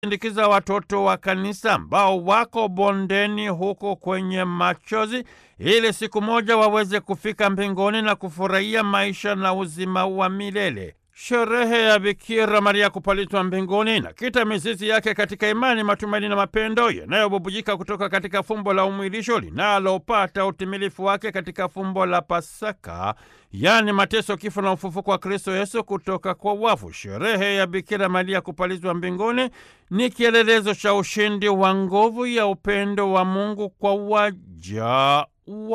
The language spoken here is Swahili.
sindikiza watoto wa kanisa ambao wako bondeni huko kwenye machozi, ili siku moja waweze kufika mbinguni na kufurahia maisha na uzima wa milele. Sherehe ya Bikira Maria kupalitwa mbinguni inakita mizizi yake katika imani, matumaini na mapendo yanayobubujika kutoka katika fumbo la umwilisho linalopata utimilifu wake katika fumbo la Pasaka, yaani mateso, kifo na ufufuko wa Kristo Yesu kutoka kwa wafu. Sherehe ya Bikira Maria kupalizwa mbinguni ni kielelezo cha ushindi wa nguvu ya upendo wa Mungu kwa waja wa